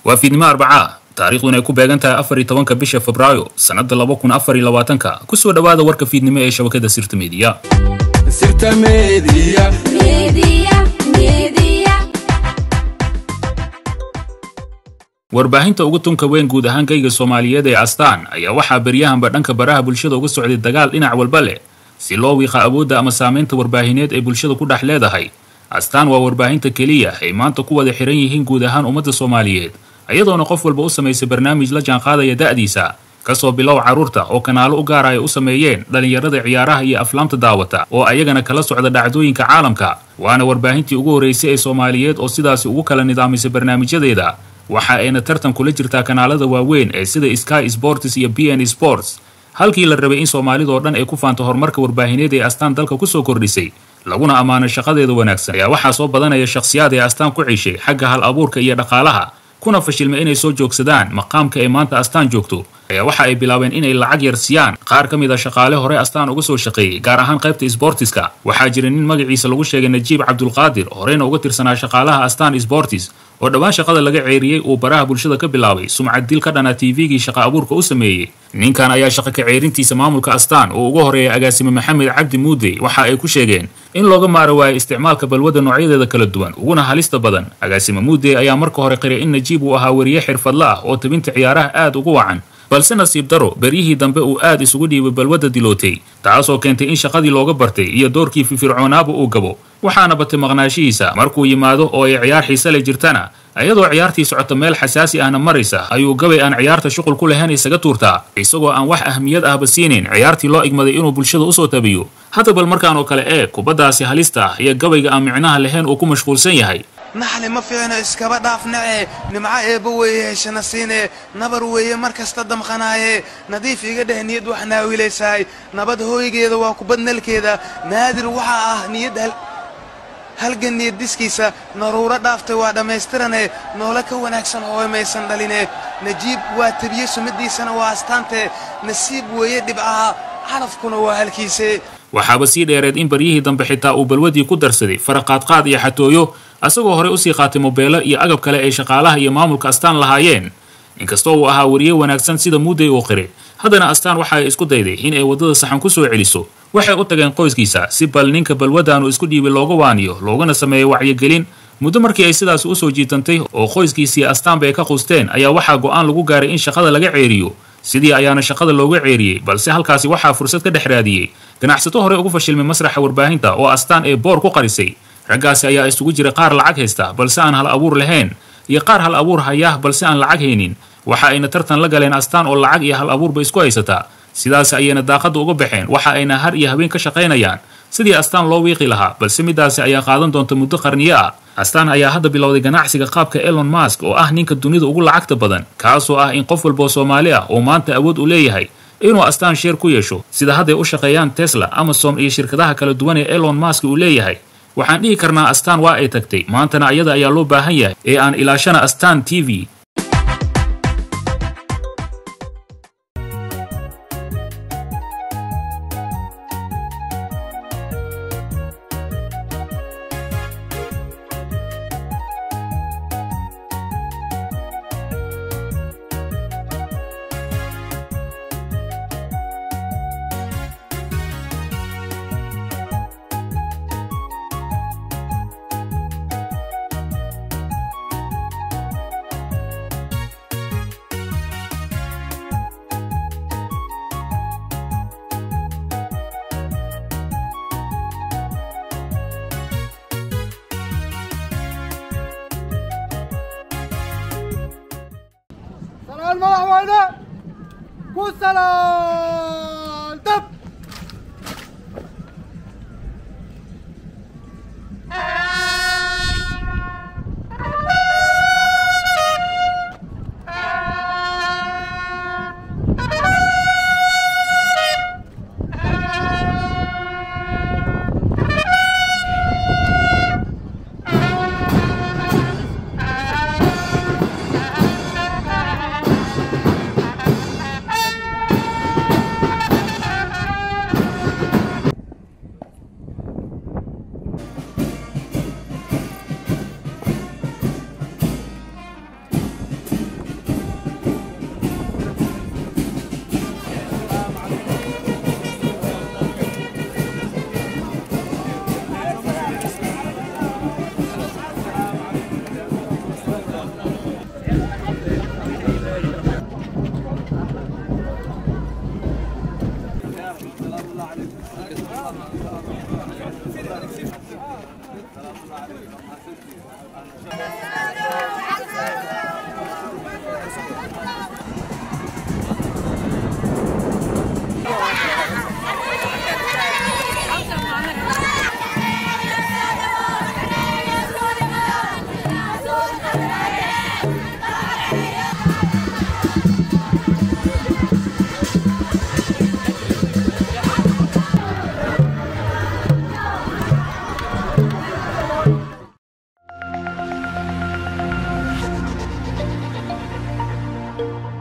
waa fiidnimo arbacaa taariikhduna ay ku beegan tahay afar iyo tobanka bisha febraayo sannadda laba kun afar iyo labaatanka kusoo dhowaada warka fiidnimo ee shabakada sirta meediya sirta media warbaahinta ugu tunka weyn guud ahaan geyga soomaaliyeed ee astaan ayaa waxaa beryahanba dhanka baraha bulshada uga socday dagaal dhinac walba leh si loo wiiqa awoodda ama saamaynta warbaahineed ee bulshada ku dhex leedahay astaan waa warbaahinta keliya ay maanta ku wada xihan yihiin guud ahaan ummadda soomaaliyeed iyadoona qof walba u samaysay barnaamij la jaanqaadaya da'diisa kasoo bilow carruurta oo kanaalo u gaara ay u sameeyeen dhallinyarada ciyaaraha iyo aflaamta daawata oo ayagana kala socda dhacdooyinka caalamka waana warbaahintii ugu horraysay ee soomaaliyeed oo sidaasi ugu kala nidaamisay barnaamijyadeeda waxa ayna tartan kula jirtaa kanaalada waaweyn ee sida sky sports iyo b n sports halkii la rabay in soomaalidoo dhan ay ku faanto horumarka warbaahineed ee astaan dalka kusoo kordhisay laguna ammaano shaqadeeda wanaagsan ayaa waxaa soo badanaya shakhsiyaad ee astaan ku cishay xagga hal abuurka iyo dhaqaalaha kuna fashilmay inay soo joogsadaan maqaamka ay maanta astaan joogto ayaa waxa ay bilaabeen inay lacag yar siiyaan qaar ka mid a shaqaale hore astaan uga soo shaqeeyey gaar ahaan qaybta sbortiska waxaa jira nin magaciisa lagu sheegay najiib cabdulqaadir horeyna uga tirsanaa shaqaalaha astaan sbortis oo dhowaan shaqada laga ceeriyey uu baraha bulshada ka bilaabay sumcad dil ka dhana tvgii shaqa abuurka u sameeyey ninkan ayaa shaqa ka ceerintiisa maamulka astaan oo uga horeeyay agaasime maxamed cabdi muudey waxa ay ku sheegeen in looga maara waayo isticmaalka balwadda noocyadeeda kala duwan uguna halista badan agaasime muudey ayaa marka hore qiray in najiib uu ahaa weriye xirfadle ah oo tabinta ciyaaraha aad ugu wacan balse nasiib daro beryihii dambe uu aad isugu dhiibay balwadda dilootay taasoo keentay in shaqadii looga bartay iyo doorkii firfircoonaaba uu gabo waxaana batay maqnaashihiisa markuu yimaado oo ay ciyaar xiise le jirtana iyadoo ciyaartii socota meel xasaasi ahna maraysa ayuu gabay aan ciyaarta shuqul ku lahayn isaga tuurtaa isagoo aan wax ahmiyad ahba siinayn ciyaartii loo igmaday inuu bulshada usoo tabiyo hadda bal markaan oo kale ee kubaddaasi halista ah iyo gabayga aan micnaha lahayn uu ku mashquulsan yahay naxli ma fiicno iskaba dhaafnace nimco eebba weeye heshana siine nabar weeye mar kasta damqanaaye nadiif iga dheh niyad wax naawilaysaay nabad hooygeeda waa kubad nalkeeda naadir waxaa ah niyad halgan niyad diskiisa naruuro dhaaftay waa dhammaystirane noole ka wanaagsan hooy maysan dhaline najiib waa tabiye sumadiisana waa astaante nasiib weeye dhibcaha calafkuna waa halkiise waxaaba sii dheereed in baryihii dambe xitaa uu balwadii ku darsaday faraqaadqaad iyo xatooyo asagoo horey usii qaatay mobeelo iyo agab kale ay shaqaalaha iyo maamulka astaan lahaayeen inkastoo uu ahaa weriye wanaagsan sida muudey uu qiray haddana astaan waxa ay isku dayday in ay waddada saxan ku soo celiso waxay u tageen qoyskiisa si bal ninka balwaddaanu isku dhiibay looga waaniyo loogana sameeyo wacyigelin muddo markii ay sidaasi usoo jiitantay oo qoyskiisii astaanba ay ka qusteen ayaa waxaa go'aan lagu gaaray in shaqada laga ceeriyo sidii ayaana shaqada looga ceeriyey balse halkaasi waxaa fursad ka dhex raadiyey ganacsato hore ugu fashilmay masraxa warbaahinta oo astaan ee boor ku qarisay raggaasi ayaa isugu jira qaar lacag haysta balse aan hal abuur lahayn iyo qaar hal abuur hayah balse aan lacag haynin waxa ayna tartan la galeen astaan oo lacag iyo hal abuurba isku haysataa sidaas ayayna daaqadda uga baxeen waxa ayna har iyo habeen ka shaqaynayaan sidii astaan loo wiiqi lahaa balse midaasi ayaa qaadan doonta muddo qarniyo ah astaan ayaa hadda bilowday ganacsiga qaabka elon mask oo ah ninka dunida ugu lacagta badan kaasoo ah in qof walboo soomaali ah oo maanta awood u leeyahay inuu astaan sheer ku yeesho sida hadday u shaqeeyaan tesla amazon iyo shirkadaha kala duwan ee elon mask uu leeyahay waxaan dhihi karnaa astaan waa ay tagtay maantana ayada ayaa loo baahan yahay ee aan ilaashana astaan t v سلام المدحوينة والسلام دب Thank